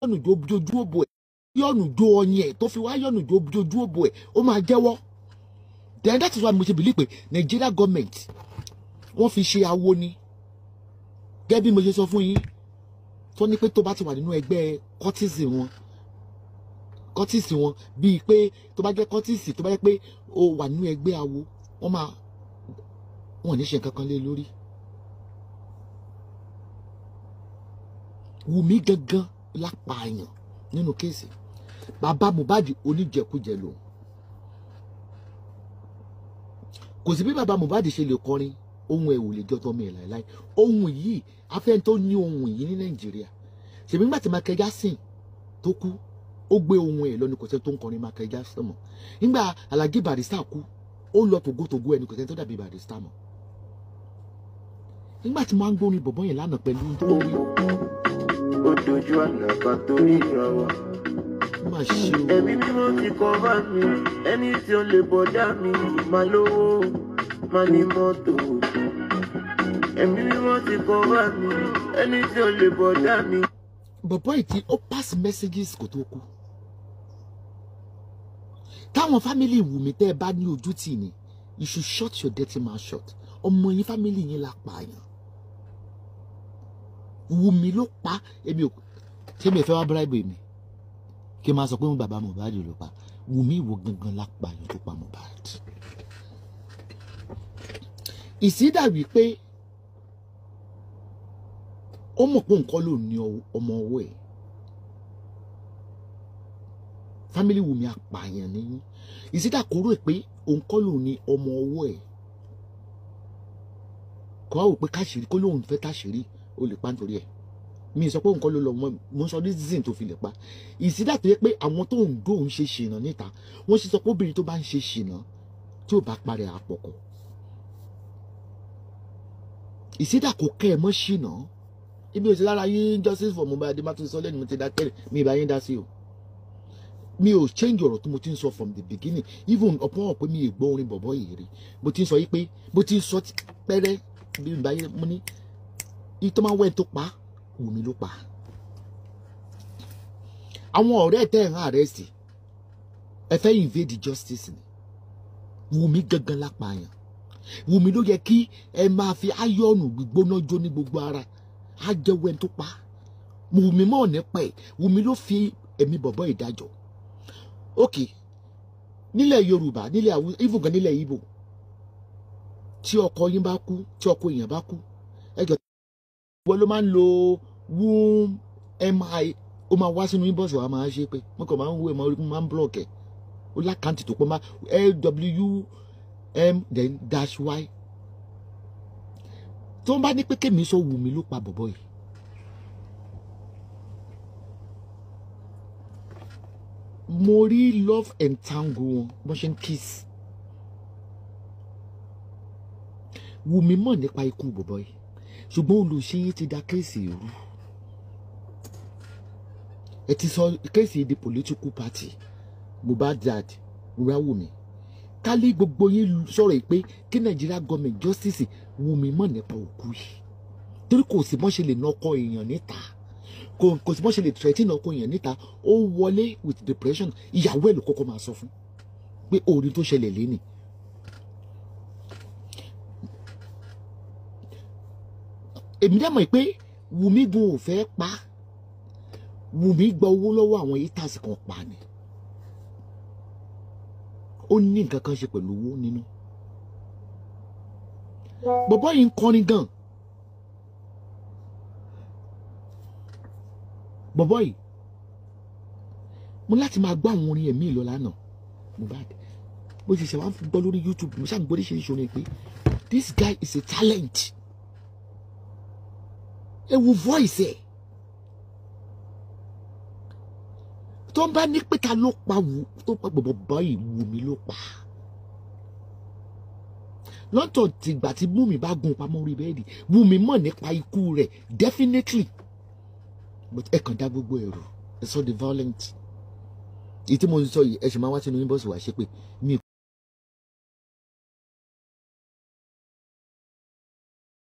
yọ̀nù jó jojú òbò ẹ̀ yọ̀nù jó ọyìn ẹ̀ tó fi wá yọ̀nù jó jojú òbò ẹ̀ ó máa jẹ́wọ́ then that is why mo ṣe believe pé Nigeria government wọ́n fi ṣe awo ni gẹ́gẹ́ bí mo ṣe sọ fún yín tó ní pé tó bá ti wà nínú ẹgbẹ́ kọ́tíìsì wọn kọ́tíìsì wọn bíi pé tó bá jẹ́ kọ́tíìsì tó bá jẹ́ pé o wà nínú ẹgbẹ́ awo wọ́n máa wọn ò ní ṣe nǹkan kan lé lórí. Wùmí gangan lápààyàn nínú kéèsì bàbá Mohbad oníjẹkújẹ lòun kò sí bí bàbá Mohbad ṣe lè kọrin ohun ẹ̀ ò lè jọ tọmọ ẹ̀ láéláé ohun yìí afẹ́ni tó ní ohun yìí ní Nàìjíríà ṣèbí nígbà tí Michael Jackson tó kú ó gbé ohun ẹ̀ lọ ní kò sẹ́ni tó ń kọrin Michael Jackson mọ́ nígbà Alhaji Barrister kú ó lọ tògótògó ẹni kò sẹ́ni tó dàbí Barrister mọ́ nígbà tí wọ́n á ń gbórin bọ̀bọ́ yẹn lánàá pẹ̀lú tó rí ó dojú àná kan tó rí ìrànwọ́. má ṣe o ẹ̀mí mímọ́ ti kọ́ bá mi ẹni tí ó lè bọ̀dá mi máa lówó máa ní mọ́tò. ẹ̀mí mímọ́ ti kọ́ bá mi ẹni tí ó lè bọ̀dá mi. bọ̀bọ́ yìí tí ó pass messages kò tó kú táwọn fámìlì Wùmí tẹ́ ẹ bá ní ojú tì ní you should shut your dirty mouth shut ọmọ yín fámìlì yín la pààyàn Wùmí ló pa èmi ò ṣé mi ò fẹ́ wá bribe mi kí n máa sọ pé mo bàbá Mohbad ló pa Wùmí ìwọ gangan la pààyàn tó pa Mohbad ìsídà wípé ó mọ̀ pé nǹkan ló ní ọmọ ọwọ́ ẹ̀ fámìlì Wùmí apààyàn ní ìsídà kúrò pé òun kọ́ ló ní ọmọ ọwọ́ ẹ̀ kọ́ ọ́ pé káṣírí kó lóun fẹ́ káṣírí ó lè pa nítorí ẹ̀ mi sọ pé nǹkan ló lọ mọ mo sọ reason tó fi lè pa ìsídà tó yẹ pé àwọn tó ń dó òun ṣe ṣìnà níta wọ́n sì sọ pé obìnrin tó bá ń ṣe ṣìnà tí ò bá parẹ́ àpọ̀kọ̀ ìsídà kò kẹ́ ẹ mọ́ ṣìnà ibi òsì lára yín justice for Mohbad adébátúndé sọ lẹ́nu mi ti dákẹ́ mi ìbá yín dá sí o mi ò change ọ̀rọ̀ tó mo ti ń sọ from the beginning even ọ̀pọ̀ ọ̀ pé mi ì gbọ́ orin bọ̀bọ̀ yìí rí mo ti ń sọ yìí pé mo ti ń sọ pẹ́rẹ́ bí ìbá yín mo ní ìtọ́ máa wẹ̀ tó pa Wùmí ló pa àwọn ọ̀rẹ́ tẹ́ ẹ̀ ń àrẹ́sì ẹ fẹ́ invade justice ni Wùmí gangan lápàyàn Wùmí ló yẹ kí ẹ máa fi áyọ̀nù gbígbóná jó ní gbogbo ara á jẹ́wọ́ ẹni tó pa Wùmí mọ̀ nípa ẹ̀ Wùmí ló fi ẹ̀mí bọ̀bọ̀ ìdájọ́ ok nílẹ̀ Yorùbá nílẹ̀ àwọn even gan nílẹ̀ Ìgbò tí ọkọ yín bá kú tí ọkọ èèyàn bá kú ẹjọ́ wọ́n ló máa ń lo womb mi ó máa wá sínú inbox wa máa ṣe pé wọn kàn máa ń wo ẹ̀ máa rí máa ń block ẹ̀ ó lákàntì tó pọ̀ máa lwm then dash y tó ń bá ní pé kémi sọ Wùmí ló pa bọ̀bọ̀ yìí mo rí love and tango wọn bọ́n ṣe ń kiss Wùmí mọ̀ nípa ikú bọ̀bọ̀ yìí ṣùgbọ́n olùṣeyín ti da kéèsì rú ẹ ti sọ kéèsì di political party Mohbad dad wúrà Wùmí kálí gbogbo yín sọ̀rọ̀ yìí pé kí Nigeria government justice Wùmí mọ̀ nípa òkú yìí torí kò sí bọ́n ṣe lè ná ọkọ èèyàn níta kò kò sí bọ́n ṣe lè threaten ọkọ èèyàn níta ó wọlé with depression ìyàwó ẹ̀ ló kọ́kọ́ máa sọ fún pé orin tó ṣẹlẹ̀ lénìí èmi dẹ́ mọ̀ pé Wùmí gun ò fẹ́ pa Wùmí gba owó lọ́wọ́ àwọn haters kan pa ni ó ní nǹkan kan ṣe pẹ̀lú owó nínú bọ̀bọ́ yìí ń kọrin gan bọ̀bọ́ yìí mo láti máa gbọ́ àwọn orin ẹ̀mí ìlọ lánàá Mohbad bó ti ṣe wá ń gbọ́ lórí YouTube mo ṣáà ń gbọ́ oríṣiríṣi orin pé this guy is a talent ẹ wo voice ẹ tó ń bá ní pé ta ló pa wù tó pa bọ̀bọ̀ báyìí Wùmí ló pa lọ́tọ̀ tìgbà tí Wùmí bá gun pamọ́ orí bẹ́ẹ̀dì Wùmí mọ̀ nípa ikú rẹ̀ definitely but ẹ kàn dá gbogbo ẹ̀rù ẹ sọ the violent èyí tí mo sọ yìí ẹ ṣe máa wá sínú inbox wá ṣe pé mi